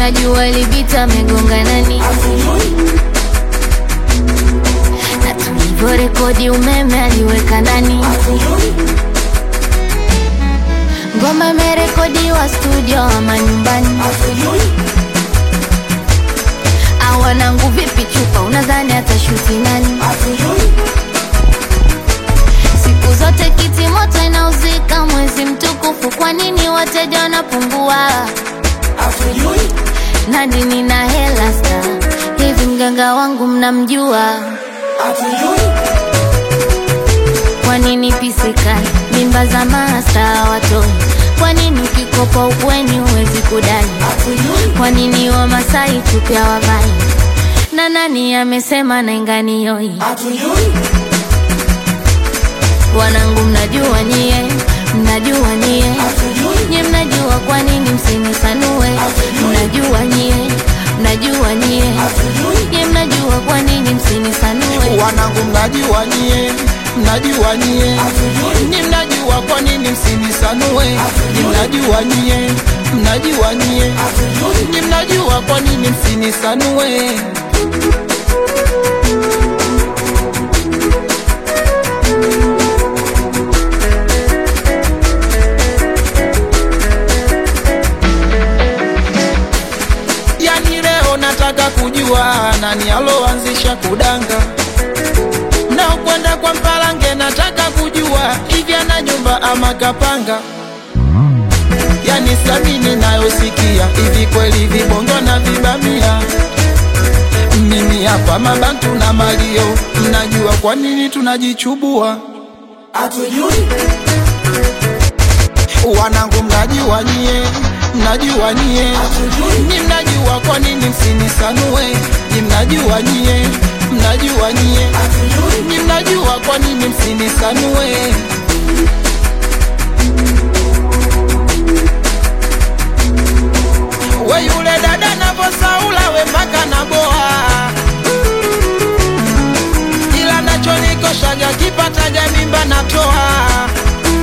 jua ilipita amegonga nani na tulivyorekodi umeme aliweka ndani ngoma imerekodiwa studio ama nyumbani awanangu vipi chupa unadhani atashuti nani siku zote kiti moto inauzika mwezi mtukufu kwa nini wateja wanapungua na dini na hela sta hivi mganga wangu mnamjua kwa nini pisikali mimba za masta watoi kwa nini ukikopa ukweni huwezi kudai kwa nini wamasai tupya wavai na nani amesema nainganioi wanangu mnajua nyie mnajua nyie nye mnajua kwa nini msinisanue mnajua nyie mnajua nyie nye mnajua kwa nini msinisanue wanangu mnajua nyie mnajua nyie ni mnajua kwa nini msinisanue ni mnajua nyie mnajua nyie ni mnajua kwa nini msinisanue yani leo nataka kujua nani aloanzisha kudanga na ukwenda kwa mpalange nataka kujua hivi ana nyumba ama kapanga yani samini nayosikia hivi kweli vibongo na vibamia mimi hapa mabantu na malio mnajua kwa nini tunajichubua wanangu mnajua nyie mnajua nyie ni mnajua kwa nini msinisanue ni mnajua nyie mnajua nyie ni mnajua kwa nini msinisanue we yule dada navosaula we mpaka na boa ila nachonikoshaga kipataga mimba natoa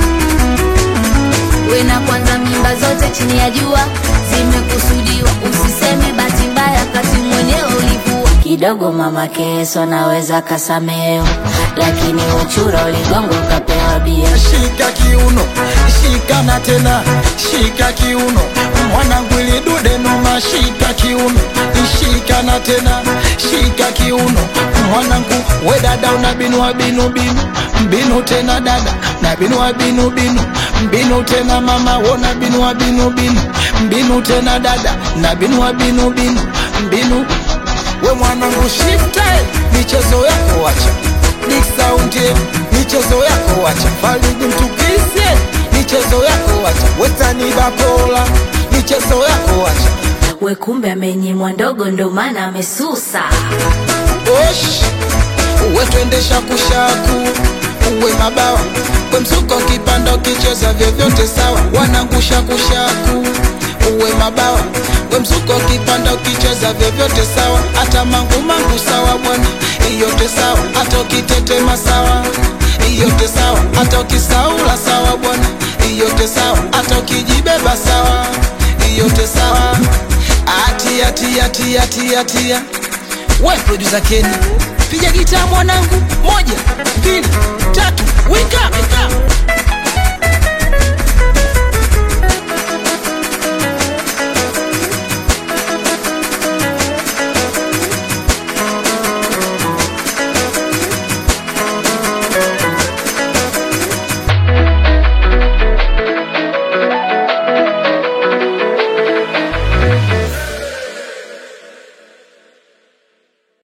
we na kwanza mimba zote chini ya jua zimekusudiwa usiseme bahati mbaya kati mwenyewe ulivua kidogo mama keso naweza kasameo lakini uchura uligongo ukapewa bia shika kiuno shika na tena shika kiuno mwanangu ili dude noma shika kiuno shika na tena shika kiuno mwanangu we dada una binu wa binu binu mbinu tena dada na binu wa binu binu mbinu tena mama wona binu wa binu binu mbinu tena dada na binu wa binu binu mbinu we mwanangu shifte michezo yako wacha Big Sound yeah, michezo yako wacha Falidi mtukise michezo yako wacha Wetani Bakola michezo yako wacha we kumbe amenyimwa ndogo ndo maana amesusa Osh uwe twendesha kushaku uwe mabawa we msuko kipanda ukicheza vyovyote sawa wanangusha kushaku uwe mabawa we msuko kipanda ukicheza vyovyote sawa hata mangu mangu sawa bwana iyote sawa hata ukitetema sawa iyote sawa hata ukisaula sawa bwana iyote sawa hata ukijibeba sawa iyote sawa atia tia tia tia tia we producer Kenny piga gitaa mwanangu moja mbili tatu wika, wika.